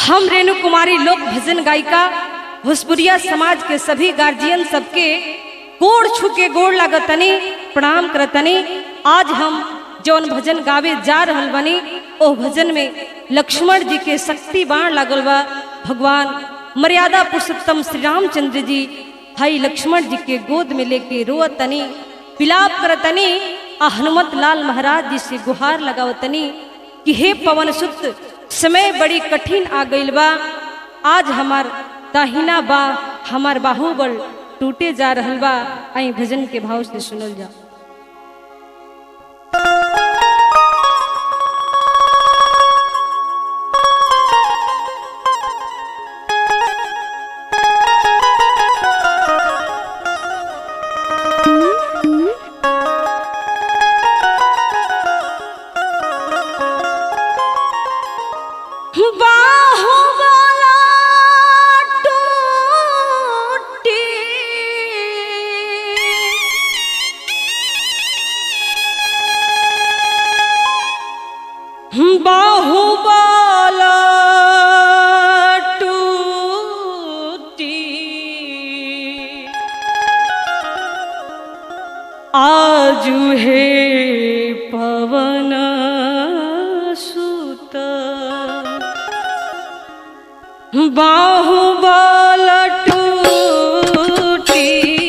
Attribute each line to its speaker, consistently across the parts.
Speaker 1: हम रेणु कुमारी लोक भजन गायिका भोजपुरिया समाज के सभी गार्जियन सबके गोड़ छू के गोड़ लागतनी प्रणाम करतनी आज हम जौन भजन गावे जा रहल बनी ओ भजन में लक्ष्मण जी के शक्ति बाण लागल बा भगवान मर्यादा पुरुषोत्तम श्री रामचंद्र जी भाई लक्ष्मण जी के गोद में लेके रोअतनी विलाप करतनी आ हनुमत लाल महाराज जी से गुहार लगावतनी कि हे पवन सुत समय बड़ी कठिन आ गईल बा आज हमार दाहिना बा हमार बाहुबल टूटे जा रहल बा आई भजन के भाव से सुनल जा बाहुबला टूटी बाहुबला टूटी आजु हे पवन सुत बाहुबल टूटी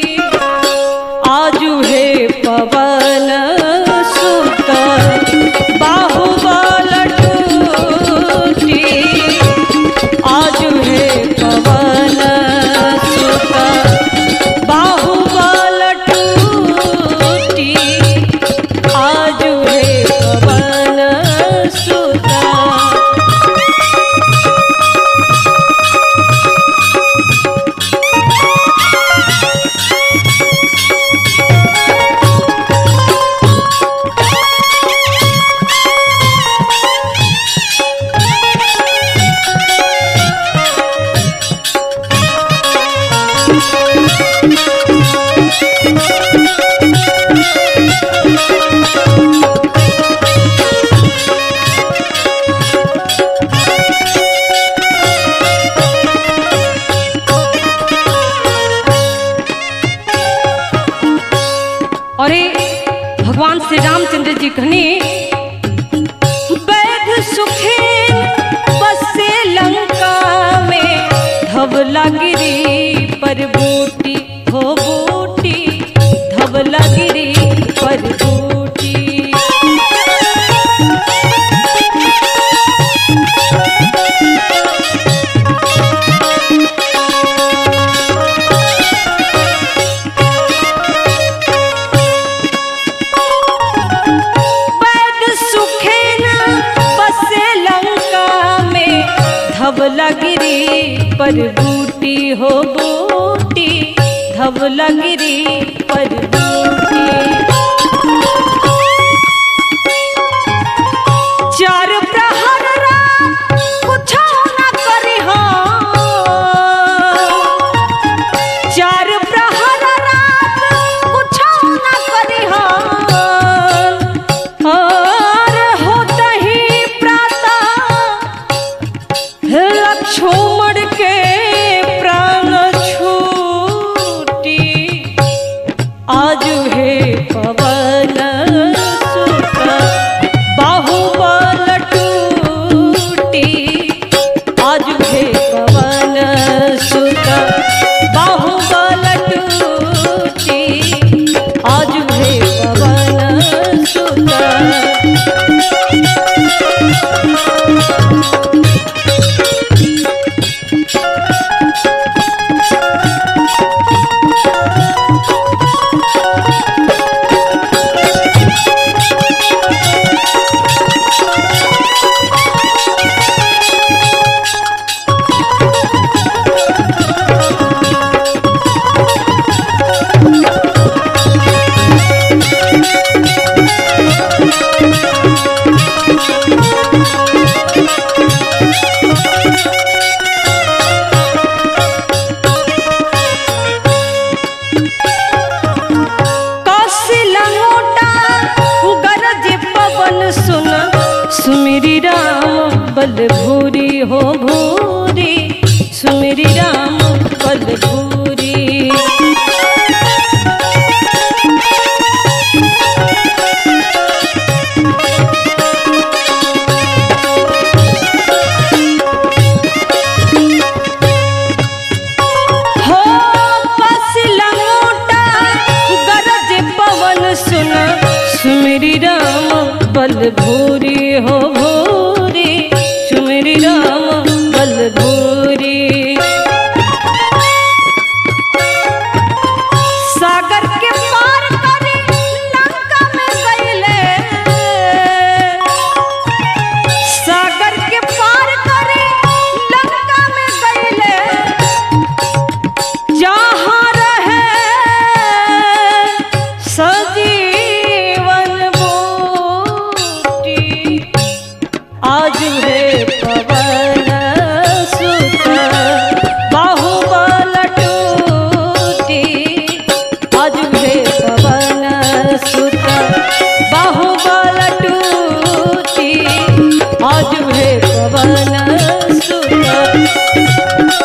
Speaker 1: आजु हे पवन सुत बाहुबल टूटी आजु हे पवन सुत बाहुबल टूटी आजु हे पवन सुत अरे भगवान श्री रामचंद्र जी कहने बैध सुखेन बसे लंका में धवला गिरी पर बूटी हो बूटी धवला गिरी पर बूटी पैद सुखे न बसे लंका में धवला गिरी पर बूटी हो बूटी धवला गिरी पर बूटी चार प्रहर रात कुछो न करी हो चार प्रहर रात कुछो न करी हो और होतहि प्रातः लक्ष्मण के प्राण छूटी आज हे पवन सुत बाहुबल टूटी आज हे पवन सुत बाहुबल टूटी आज हे पवन सुत कौशिला मोटा गरज पवन सुन सुमिरी राम बल भूरी हो भू सुमिरी राम बल भूरी हो पसिला मोटा गरज पवन सुन सुमिरी राम बल भूरी हो भूरी सुमिरी राम बल भूरी सागर के पार करे लंका में गईले सागर के पार करे लंका में गईले जहाँ रहे सजीवन बूटी आज है पवन सुत बाहुबल टूटी आज है पवन सुत बाहुबल टूटी आज है पवन सुत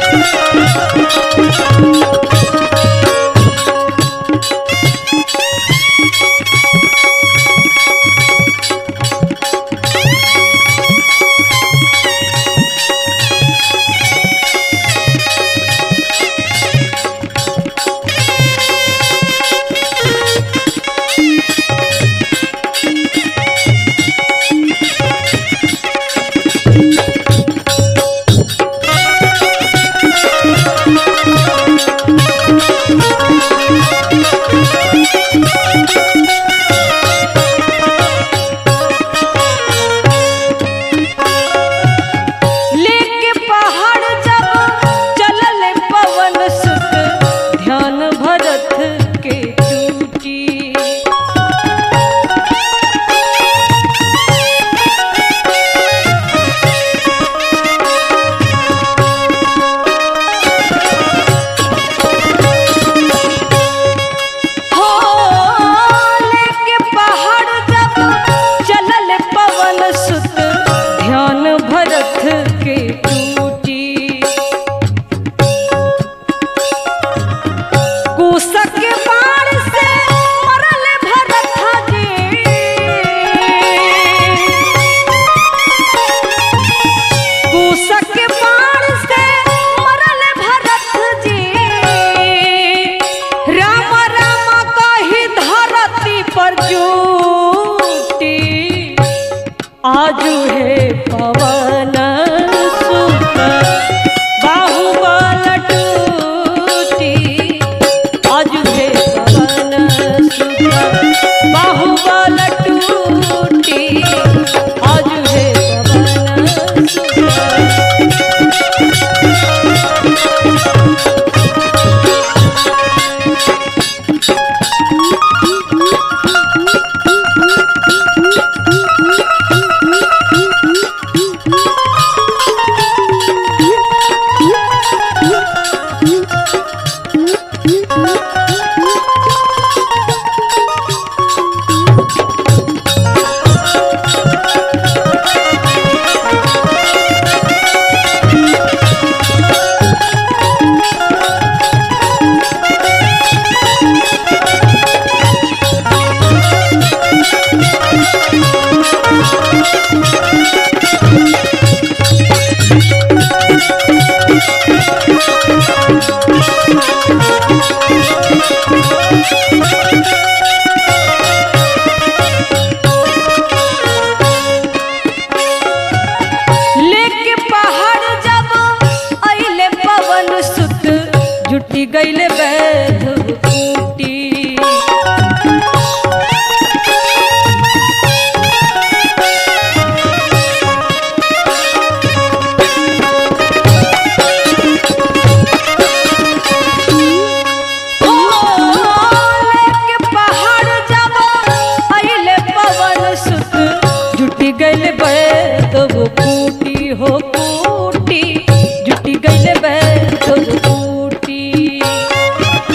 Speaker 1: लेके पहाड़ जब चलल पवन सुत ध्यान भरत के टूटी हो लेके पहाड़ जब चलल पवन सुत ध्यान भरत के टूटी कुशक के बाण से मरल भरत जी कुशक के बाण से मरल भरत जी राम राम कही धरती पर जूटी आजू है पवन सुत बाहुबल टूटी आजू है पवन सुत बाहुबल टूटी आजू है पवन सुत लेके पहाड़ जब अइले पवन सुत जुटी गइले बैध कूटी लेके पहाड़ जब अइले पवन सुत जुटी गइले बैध कूटी हो कूटी जुटी गइले बैध कूटी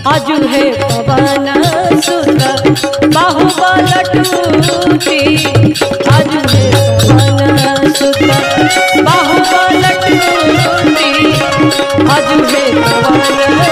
Speaker 1: आजू है पवन सुत बाहुबल टूटी आजू है पवन सुत बाहुबल टूटी आजू है पवन